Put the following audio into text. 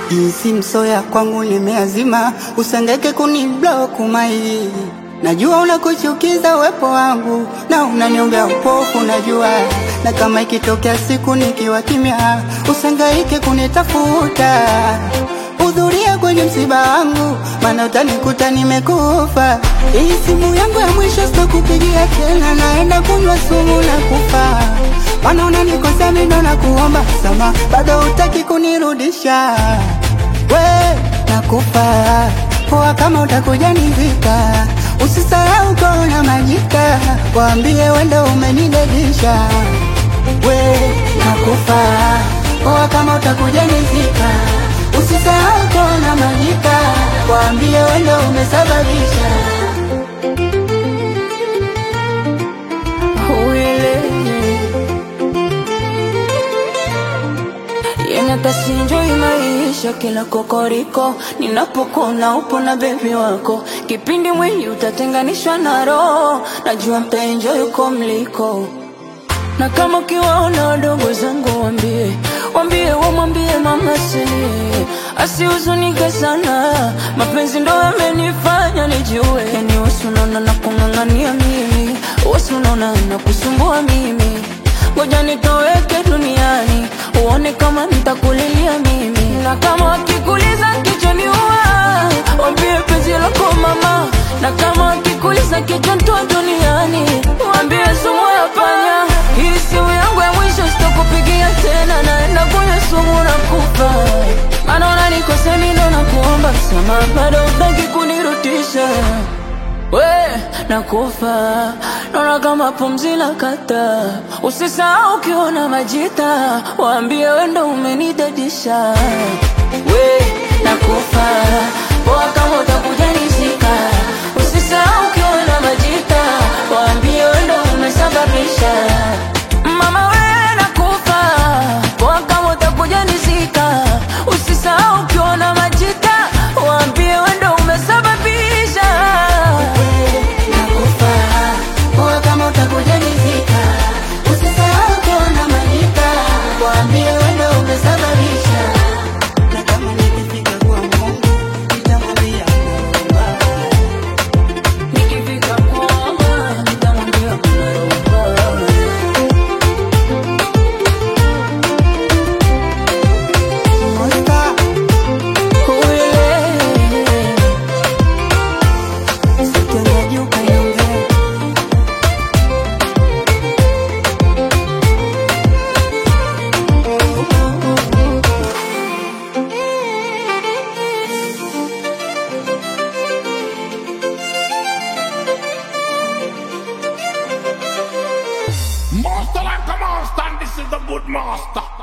Jinsi msoya kwangu nimeazima, usengeke kuniblock mai. Najua unakuchukiza uwepo wangu na unaniombea upofu, najua na kama ikitokea siku nikiwa kimya, usangaike kunitafuta. Hudhuria kwenye msiba wangu, maana utanikuta nimekufa. Hii simu yangu ya mwisho sitakupigia tena, naenda kunywa sumu na kufa. Maana unanikosea mimi ndo nakuomba sama, bado hutaki kunirudisha. We nakufa poa, kama utakuja nivika, usisahau kona majika, waambie wendo umenidedisha. We nakufa poa, kama utakuja nivika, usisahau kona majika, waambie wendo umesababisha. Yenye tasinjoi maisha kila kokoriko, ninapokona upo na bebi wako, kipindi mwili utatenganishwa na roho, najua mtaenjoy uko mliko na kama ukiwaona wadogo zangu wambie, wambie wamwambie mama silie, asihuzunike sana, mapenzi ndo yamenifanya nijue, yani wasunaona na kung'ang'ania mimi, wasunaona na kusumbua mimi, ngoja nitoweke duniani, uone kama nitakulilia mimi, na kama wakikuliza kichwani uwa, wambie penzi lako mama, na kama wakikuliza kichwa ntoa duniani, wambie sumu ya panya hii simu yangu ya mwisho sitakupigia tena, naenda kunywa sumu na kufa. Maana unanikosea mimi ndo nakuomba msamaha, bado hutaki kunirudisha. We nakufa, naona kama pumzi la kata. Usisahau ukiona majita, waambie we ndo umenidadisha. We nakufa, poa kama utakuja nizika. Usisahau ukiona majita, waambie we ndo umesababisha. Mama we nakufa, poa kama utakuja nizika. Usisahau ukiona majita, waambie we ndo umesababisha. Nakufa poa, kama utakuja nizika, usisahau kuona majika, waambie wendo umesababisha. Na kama nikifika kwa Mungu nitamwambia naomba. Nikifika kwamba nitamwambia kuna roho. Monster, sitendaji ukaniongea. Master like a master, and this is the good master.